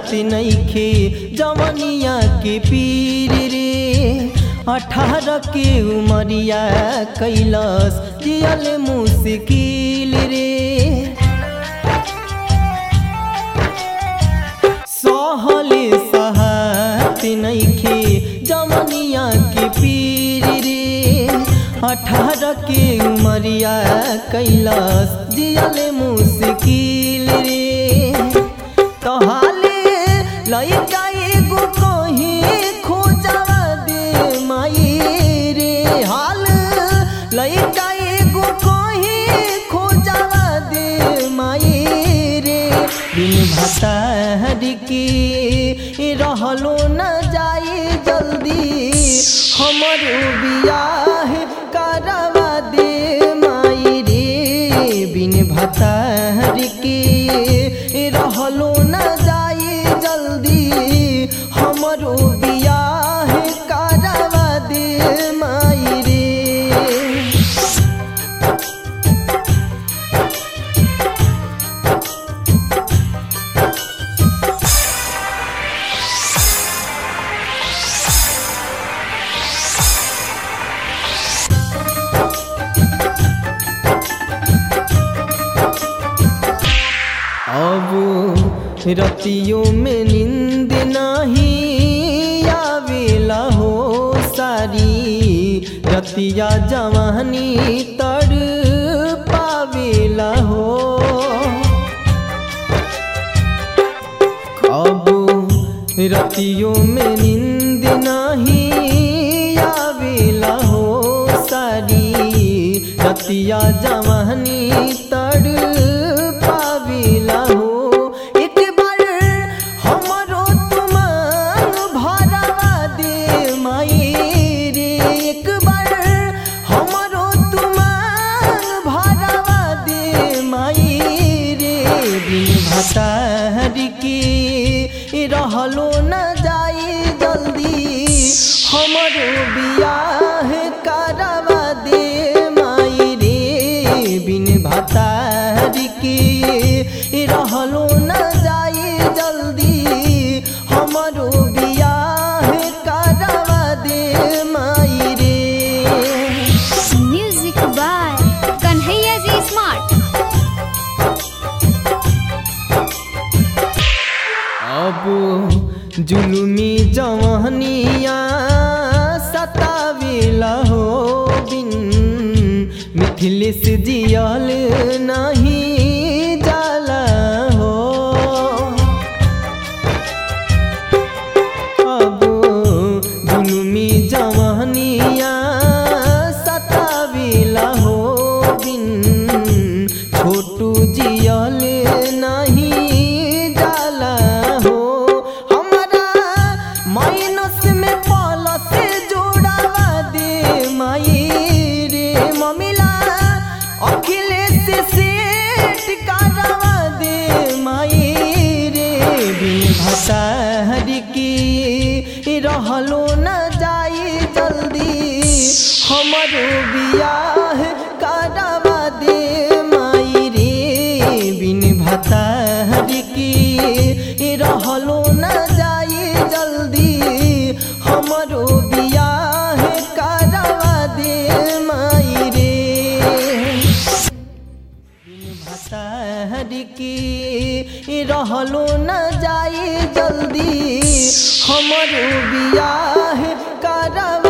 सहत नइखे जवनिया के पीर रे अठारह के उमरिया कैलस जियल मुश्किल रे सहले सहत नइखे जवनिया के पीर रे अठारह के उमरिया कैलस जियल मुश्किल रे तहाले लइका एगो कहीं खोजवा दे माई रे हाल लइका एगो कहीं खोजवा दे माई रे बिन भतार के रहलो न जाए जल्दी हमर बियाह करवा दे माई रे बिन भतार के रहलो न जाए जल्दी हमरो बियाह करवा दे माई रे अब रतियों में नींद नहीं आवेला हो सारी रतिया जवानी तर पावेला हो अब रतियों में नींद नहीं आवेला हो सारी रतिया जवानी तर पावेला हो एक बार हमरो तुमान भरवा दे माई रे एक बार हमरो तुमान भरवा दे माई रे बिन भतार के रहलो न जाए जल्दी हमरो बियाह करवा दे माई रे बिन भतार के रहलो न जाए जल्दी हमरो बियाह करवा दे माई रे Music by Kanhaiya Ji Smart. अब जुलुमी जवानिया सतावेला हो बिन मिथिलेश जियल नहीं जाला हो अब जुलुमी जवानिया सतावेला हो बिन छोटू जियल नहीं जाला हो हमारा माइनस में प्लस जोड़ावा दे माई रे ममिला अखिलेश सेठ करवा दे माई रे बिन भतार की रहलो न जाए जल्दी हमरो बियाह करवा दे माई रे बिन भतार की रहलो न जाए जल्दी हमरो बियाह करवा दे माई रे भतार की रहलो न जाए जल्दी हमरो बियाह करवा